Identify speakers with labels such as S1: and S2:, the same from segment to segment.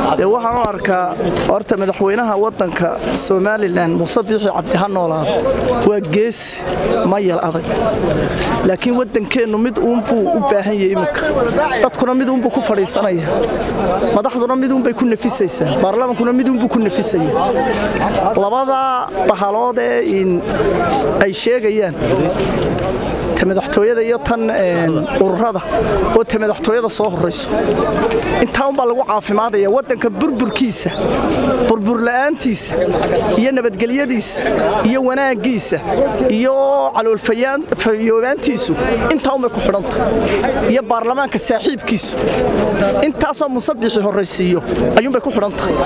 S1: dee waxaan u arkaa horta madaxweynaha waddanka somalilan muuse biixi cabdi ha noolaado waa geesi mayal adag laakiin waddankeennu mid uunbuu u baahan yahay iminka dadkuna mid uunbuu ku fadhiisanaya madaxduna mid uunbay ku nafisaysaa baarlamaankuna mid uunbuu ku nafisaya labadaa bahalood ee ay sheegayaan ta madaxtooyada iyo tan ururada oo ta madaxtooyada soo horayso intaa unbaa lagu caafimaadaya waddanka burburkiisa burburla'aantiisa iyo nabadgelyadiisa iyo wanaaggiisa iyo caloolfayoobaantiisu intaa unbay ku xidhanta iyo baarlamaanka saaxiibkiisu intaasoo musabixi horraysiiyo ayuunbay ku xidhan tahay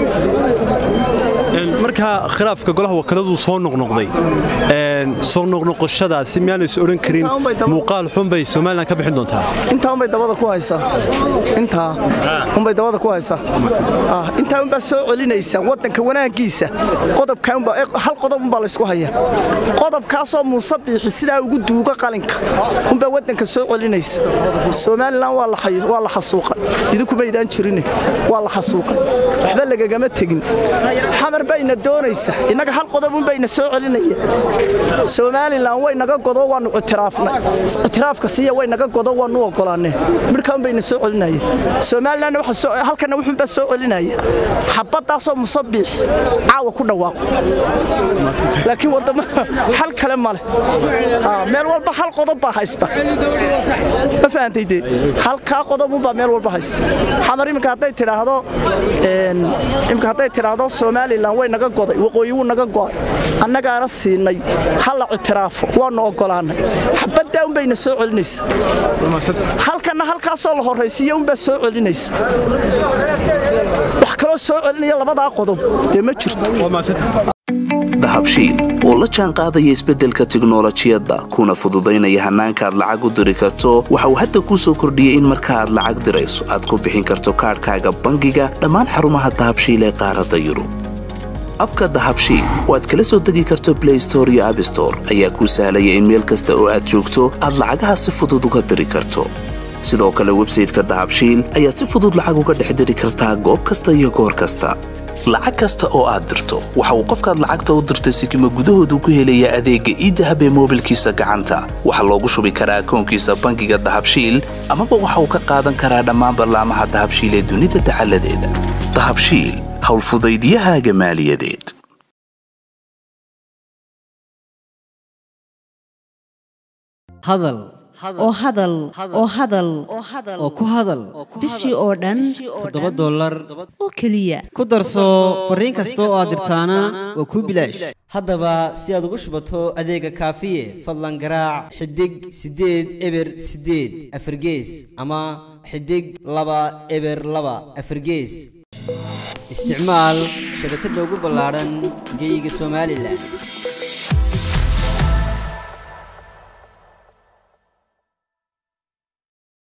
S2: markaa khilaafka golaha wakiiladuu soo noqnoqday soo noqnoqoshadaasi miyaanays odhan karin muuqaal xunbay somalilan ka bixin doontaa
S1: intaa unbay dabada ku haysaa intaa unbay dabada ku haysaa intaa unbaa soo celinaysa waddanka wanaaggiisa qodobhal qodob unbaa laysku haya qodobkaasoo muuse biixi sidaa ugu duuga qalinka unbaa waddanka soo celinaysa somalilan waa la xasuuqay idinkumaydaan jirine waa la xasuuqay waxba lagagama tegin xamar bayna doonaysa innaga hal qodobun bayna soo celinaya somalilan way naga godo waannu ictiraafnay ictiraafka siiya way naga godo waannu ogolaanee midhkaan bayna soo celinaya somalilan halkana wuxuunbaa soo celinaya xabaddaasoo musabiix caawa ku dhawaaqo laakiin waddama xal kale ma leh meel walba hal qodob baa haysta ma fahantayde halkaa qodobunbaa meel walba haysta xamar iminka hadday tidhaahdo imika hadday tidhaahdo somalilan way naga goday waqooyi wuu naga go'ay annagaana siinay ha la ictiraafo waannu oggolaannay xabaddaa unbayna soo celinaysa halkanna halkaasoo la horraysiiya unbaa soo celinaysa wax kaloo soo celinaya labadaa qodob dee ma jirto
S3: dahabshiil oo la jaan qaadaya isbeddelka tiknolojiyadda kuna fududaynaya hannaanka aad lacag u diri karto waxa uu hadda kuu soo kordhiyey in marka aad lacag dirayso aad ku bixin karto kaadhkaaga bangiga dhammaan xarumaha dahabshiil ee qaaradda yurub abka dahabshiil oo aad kala soo degi karto blay store iyo abstore ayaa kuu sahlaya in meel kasta oo aad joogto aad lacagaha si fudud uga diri karto sidoo kale websayteka dahabshiil ayaad si fudud lacag uga dhex diri kartaa goob kasta iyo goor kasta lacag kasta oo aad dirto waxa uu qofkaad lacagta u dirtay sikima gudahoodu ku helayaa adeegga iidahab ee moobilkiisa gacanta waxaa loogu shubi karaa akoonkiisa bangiga dahabshiil amaba waxa uu ka qaadan karaa dhammaan ballaamaha dahabshiil ee dunida dacaladeeda dahabshiil howlfudaydyahaaga maaliyadeed
S4: hadal
S5: oo hadal oo hadal
S4: oo ku hadal
S5: bishii oo dhan
S4: toddoba dollar
S5: oo keliya
S4: ku darso fariin kasta oo aad dirtaana waa kuu bilaash haddaba si aad ugu shubato adeega kaafiye fadlan garaac xidig siddeed eber siddeed afargees ama xidig laba eber laba afargees isticmaal shabakadda ugu ballaadhan geeyiga somalilan